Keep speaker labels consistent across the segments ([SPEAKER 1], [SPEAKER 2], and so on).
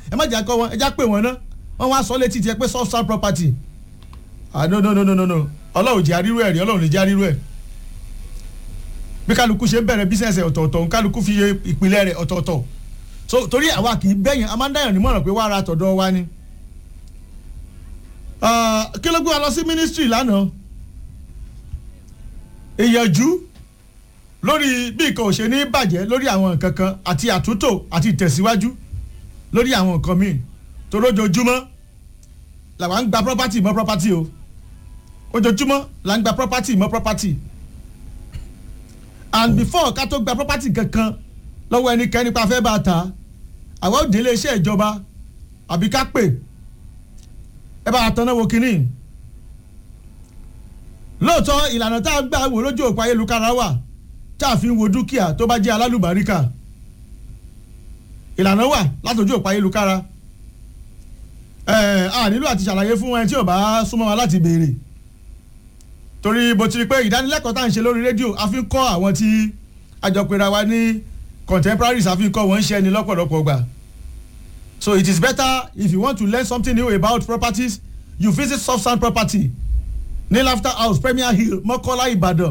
[SPEAKER 1] ẹ má jà kọ́ wọn ẹ já pè wọ́n ná wọ́n wá sọ létí tiẹ̀ pé soft sand property ah no no no no no no ọlọ́run jẹ́ arírú ẹ̀ rí ọlọ́run lè jẹ́ arírú ẹ̀ bí kálukú ṣe ń bẹ̀rẹ̀ bísíǹsì ọ̀tọ̀ọ̀tọ̀ kálukú fi ṣe ìpìlẹ̀ rẹ̀ ọ̀tọ̀ọ̀tọ̀ so torí àwa kì í bẹ́yìn a máa ń dáyàn nímọ̀ràn pé wá ara tọ̀dọ̀ wa ni kí ló gbé wa lọ sí ministry lánàá ìyànjú lórí bí nǹkan ò ṣe ní bàjẹ́ lórí àwọn nǹkan kan àti àtúntò àti ìtẹ̀síwájú lórí àwọn nǹkan míì tó lójoojúmọ́ làwa ń gba property mọ́ property o ojoojúmọ́ là ń gba property mọ́ property and before ká tó gba property kankan lọ́wọ́ ẹnikẹ́ni pa fẹ́ bá a ta àwọn òde iléeṣẹ́ ìjọba àbí ká pè ẹ bá a tanná wo kínní lóòótọ́ ìlànà tá a gbà wò lójú òpó ayélujára wà tá a fi ń wo dúkìá tó bá jẹ́ alálùbáríkà ìlànà wà látòjú òpó ayélujára ẹ a nílò àti ṣàlàyé fún ẹni tí ò bá súnmọ́ wa láti béèrè torí bó ti rí pé ìdánilẹ́kọ̀ọ́ tá à ń ṣe lórí rédíò a fi ń kọ́ àwọn tí àjọpẹ̀ra wa ní contemporaries a fi ń kọ́ wọ́n ń ṣe ẹni lọ́pọ̀lọpọ̀ gbà so it is better if you want to learn something new about properties you visit soft sand property ní laughter house premier hill mọ́kọ́lá ìbàdàn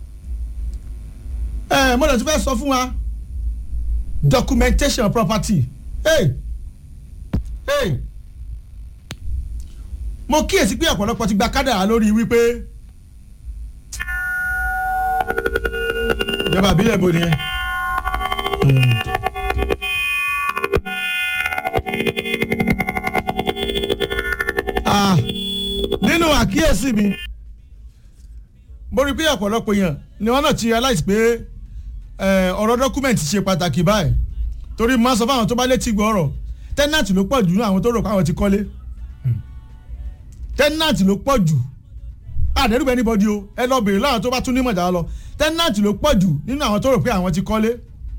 [SPEAKER 1] ẹ mo lè tún fẹ́ sọ fún wa documentation property hey hey mo kíyèsí pé ọ̀pọ̀lọpọ̀ ti gba kádàrá lórí wípé ìjọba àbílẹ̀ bo ni ẹ. Ah, nínú àkíyèsí mi mo rí i pé ọ̀pọ̀lọpọ̀ èèyàn ni wọ́n náà ti realize pé eh, ọ̀rọ̀ dọ́kúmẹ̀ntì ṣe pàtàkì báyìí torí mo máa sọ fáwọn tó bá létí gbọ́ ọ̀rọ̀ tẹ́nàtì ló pọ̀ jù nínú àwọn tó rò pé àwọn ti kọ́lé tẹ́nàtì ló pọ̀ jù àdẹ́rùbẹ́ níbọ̀dí o ẹ lọ bèrè láwọn tó bá tún nímọ̀ dáa lọ tẹ́nàtì ló pọ̀ jù nínú àwọn tó rò pé àwọn ti kọ́lé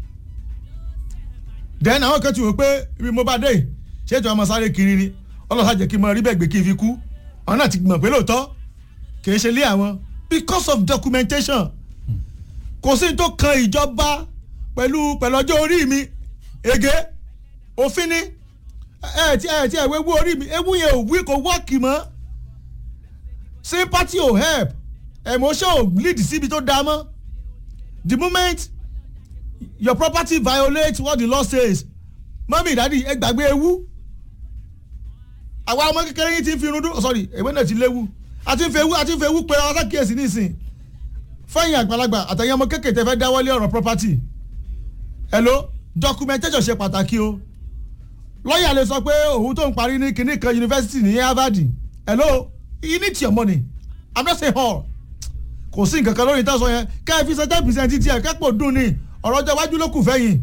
[SPEAKER 1] then àwọn kan ti wò pé ibi mo bá dé ṣé ètò ọmọ sáré kiri ni ọlọ́sà jẹ́ kí n mọ rí bẹ́ẹ̀ gbé kí n fi kú àwọn náà ti mọ̀ pé lóòótọ́ kì í ṣe lé àwọn because of documentation kò sí tó kan ìjọba pẹ̀lú pẹ̀lú ọjọ́ orí mi ege òfin ni ẹ ti ẹ ti ẹ wéwu orí mi ewu yẹn ò wí kò wọ́ọ̀kì mọ́ sympathy ò help emotion ò lead síbi tó dáa mọ́ the moment your property violates what the law says mọ́mí ìdádì ẹ gbàgbé ewu àwa ọmọ kékeré yìí ti ń fi irun dún sorry èwe náà ti léwu àti ń fi ewu àti ń fi ewu pé ọ̀sán kíyèsí nísìn fẹ́yìn àgbàlagbà àtẹ̀yìn ọmọ kékeré tẹ́ fẹ́ dáwọ́lé ọ̀rọ̀ property hello documentation ṣe pàtàkì o lọ́ọ̀yà lè sọ pé òun tó ń parí ní kinní kan yunifásitì ní harvard hello you need your money i'm not saying all kò sí nǹkan kan lórí ìtàn sọ yẹn ká ẹ fi ṣe ten percent tí ẹ kẹ́pọ̀ dùn ní ọ̀rọ̀ ọjọ́ iwájú ló kù fẹ́yìn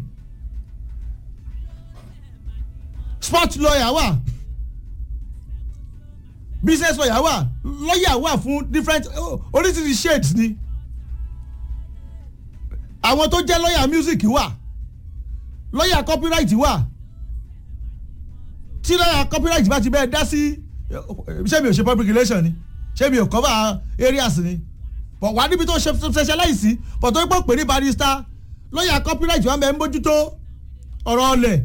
[SPEAKER 1] sport lawyer wà business lawyer wà lawyer wà fún different oríṣiríṣi shades ni àwọn tó jẹ́ lawyer music wà lawyer copyright wà tí lawyer copyright bá ti bẹ́ẹ̀ dá sí ṣé mi ò ṣe public relation ni ṣé mi ò cover areas ni but wà níbi tó ṣe specialize sí but tó ń pọ̀ pé ní barrister lawyer copyright wà mẹ́ ń bójútó ọ̀rọ̀ ọlẹ̀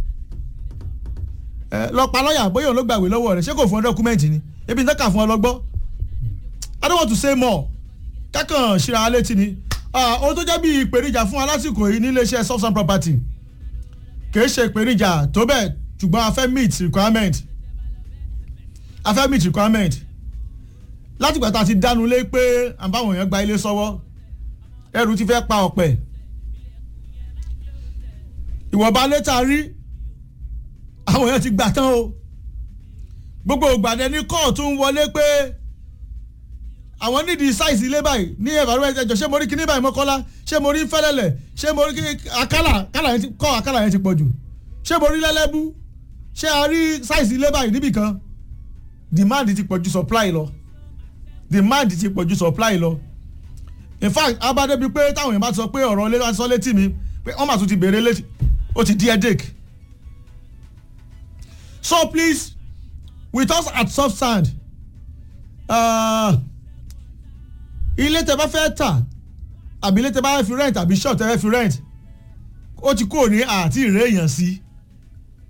[SPEAKER 1] ẹ lọ pa lọ́ọ̀yà bóyá òun ló gbàgbé lọ́wọ́ rẹ̀ ṣé kò fún ọ dọ́kúmẹ́ǹtì ni ebi ń tẹ́ka fún ọ lọ́gbọ́ I don't want to say more kákan ṣíra létí ni ohun tó jẹ́ bí ìpèníjà fún alásìkò yìí ní iléeṣẹ́ soft sand property kìí ṣe ìpèníjà tó bẹ́ẹ̀ ṣùgbọ́n a fẹ́ meet requirement a fẹ́ meet requirement látìgbà tá a ti dánu lé pé àbáwọn èèyàn gba ilé sọ́wọ́ ẹrù ti fẹ́ pa ọ̀pẹ̀ ìwọ̀nba létà rí àwọn èèyàn ti gbà tán o gbogbo ìgbàdẹ ní kóòtù ń wọlé pé àwọn nídìí sáìsì ilé báyìí ní environment ẹjọ ṣé mo rí kíní báyìí mọ́kọ́lá ṣé mo rí fẹ́lẹ́lẹ̀ ṣé mo rí àkàlà àkàlà yẹn ti kọ́ àkàlà yẹn ti pọ̀ jù ṣé mo rí lẹ́lẹ́bú ṣé a rí sáìsì ilé báyìí níbì kan demand ti pọ̀ ju supply lọ demand ti pọ̀ ju supply lọ in fact abádébi pé táwọn èèyàn bá sọ pé ọ̀rọ̀ ilé sọ létí mi pé wọ́n máa tún ti béèrè létí ó ti di headache so please with us at soft sand ilé tẹ bá fẹ́ tà àbí ilé tẹ bá fẹ́ fi rent àbí shop tẹ fẹ́ fi rent ó ti kúrò ní àti ìrè èèyàn sí